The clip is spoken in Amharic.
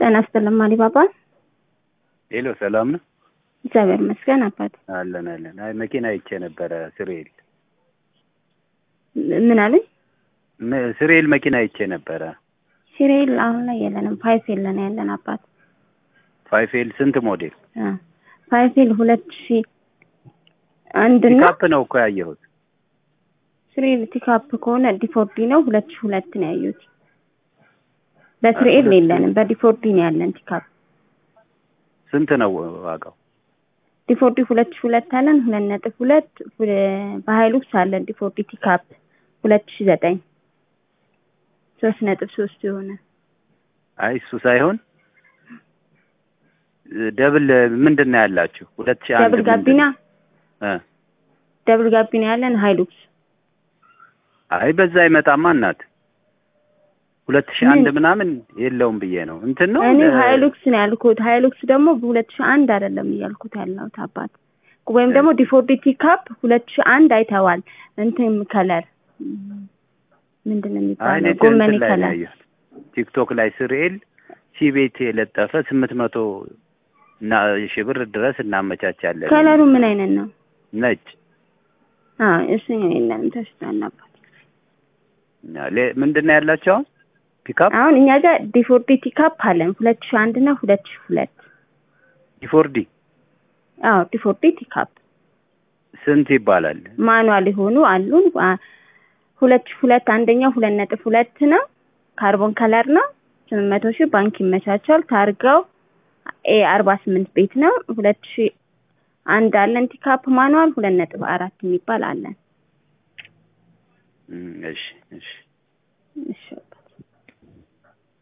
ጤና ይስጥልኝ አሊባባ። ሄሎ ሰላም ነው? እግዚአብሔር ይመስገን አባት። አለን አለን። አይ መኪና አይቼ ነበረ ስሬል ምን አሉኝ? ም- ስሬል መኪና አይቼ ነበረ። ሲሪል አሁን ላይ የለንም። ፋይፌል ነው ያለን አባት። ፋይፌል ስንት ሞዴል? አ ፋይፌል ሁለት ሺ አንድ እና ፒካፕ ነው እኮ ያየሁት። ስሪኤል ቲካፕ ከሆነ ዲፎርዲ ነው ሁለት ሺ ሁለት ነው ያዩት። በስሪኤል ሁለት ሺ- የለንም። በዲፎርዲ ነው ያለን ቲካፕ። ስንት ነው ዋጋው? ዲፎርዲ ሁለት ሺ ሁለት አለን ሁለት ነጥብ ሁለት ሁለ- በሀይሉክስ አለን ዲፎርዲ ቲካፕ ሁለት ሺ ዘጠኝ ሶስት ነጥብ ሶስት የሆነ አይ እሱ ሳይሆን ደብል ምንድን ነው ያላችሁ? ሁለት ሺህ አንድ ደብል ጋቢና እ ደብል ጋቢና ያለን ሀይሉክስ አይ በዛ አይመጣማ እናት ሁለት ሺህ አንድ ምን? ምናምን የለውም ብዬ ነው እንትን ነው እኔ እ- ሀይሉክስ ነው ያልኩት። ሀይሉክስ ደግሞ በሁለት ሺህ አንድ አይደለም እያልኩት ያለሁት አባት። ወይም ደግሞ ዲፎርዲ ቲካፕ ሁለት ሺህ አንድ አይተዋል። እንትን ከለር ምንድን ነው አይ እኔ የሚባለው? ጎመኔ እንትን ላይ ነው ከለር ያየሁት ቲክቶክ ላይ ስርኤል ሲቤት የለጠፈ ስምንት መቶ እና ሺህ ብር ድረስ እናመቻቻለን። ከለሩ ምን አይነት ነው? ነጭ አዎ እሱኛው የለንም ተሽቷል አባት። ሌ- ምንድን ነው ያላቸው አሁን ፒካፕ አሁን እኛ ጋር ዲፎርዲ ቲካፕ አለን ሁለት ሺህ አንድ እና ሁለት ሺህ ሁለት ዲፎርዲ አዎ ዲፎርዲ ቲካፕ ስንት ይባላል? ማኑዋል የሆኑ አሉን። አ- ሁለት ሺህ ሁለት አንደኛው ሁለት ነጥብ ሁለት ነው። ካርቦን ከለር ነው። ስምንት መቶ ሺህ ባንክ ይመቻቻል። ታርጋው ኤ አርባ ስምንት ቤት ነው። ሁለት ሺህ አንድ አለን ቲካፕ ማኑዋል ሁለት ነጥብ አራት የሚባል አለን። እም፣ እሺ እሺ እሺ